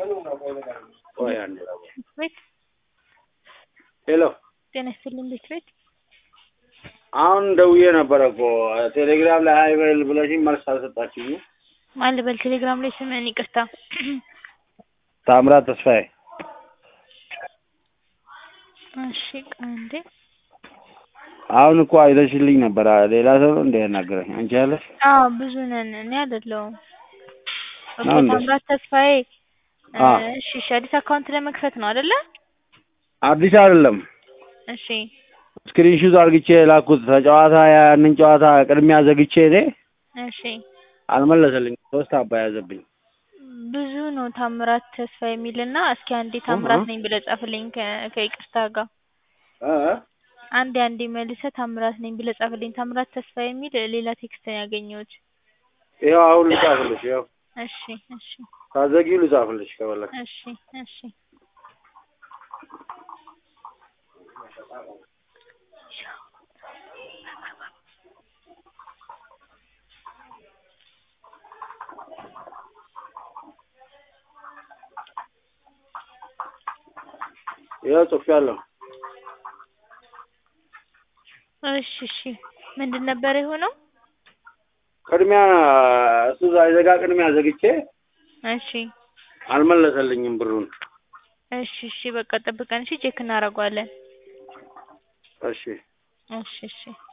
ቆይ አንዴ ቤት ሄሎ ጤና ይስጥልኝ ቤት ቤት አሁን ደውዬ ነበረ እኮ ቴሌግራም ላይ ሀይ በል ብለሽኝ መልስ አልሰጣችኝም። ማን ልበል? ቴሌግራም ላይ ስምህን ይቅርታ። ታምራት ተስፋዬ እሺ ቆይ አንዴ አሁን እኮ አይተሽልኝ ነበረ። ሌላ ሰው ነው እንደ ያናገረኝ አንቺ ያለሽ አዎ ብዙ ነን። እኔ አይደለሁም እኮ ነው እንዴ? ታምራት ተስፋዬ። እ፣ አዎ። እሺ እሺ አዲስ አካውንት ለመክፈት ነው አይደለ? አዲስ አይደለም እሺ ስክሪንሹት አርግቼ የላኩት ተጨዋታ ያንን ጨዋታ ቅድሚያ ዘግቼ እኔ እሺ አልመለሰልኝ። ሶስት አባ ያዘብኝ። ብዙ ነው ታምራት ተስፋ የሚልና እስኪ አንዴ ታምራት እህ። ነኝ ብለህ ጻፍልኝ ከ- ከይቅርታ ጋር እ እ? አንዴ አንዴ መልሰህ ታምራት ነኝ ብለህ ጻፍልኝ። ታምራት ተስፋ የሚል ሌላ ቴክስት ነው ያገኘሁት። ይኸው አሁን ልጻፍልሽ። ይኸው እሺ እሺ ታዘጊው ልጻፍልሽ ከፈለግሽ። እሺ እሺ ይኸው ጽፌያለሁ። እሺ እሺ ምንድን ነበር የሆነው? ቅድሚያ እሱ ሳይዘጋ ቅድሚያ ዘግቼ እሺ አልመለሰልኝም ብሩን። እሺ እሺ በቃ ጠብቀን እሺ ቼክ እናደርገዋለን። እሺ እሺ እሺ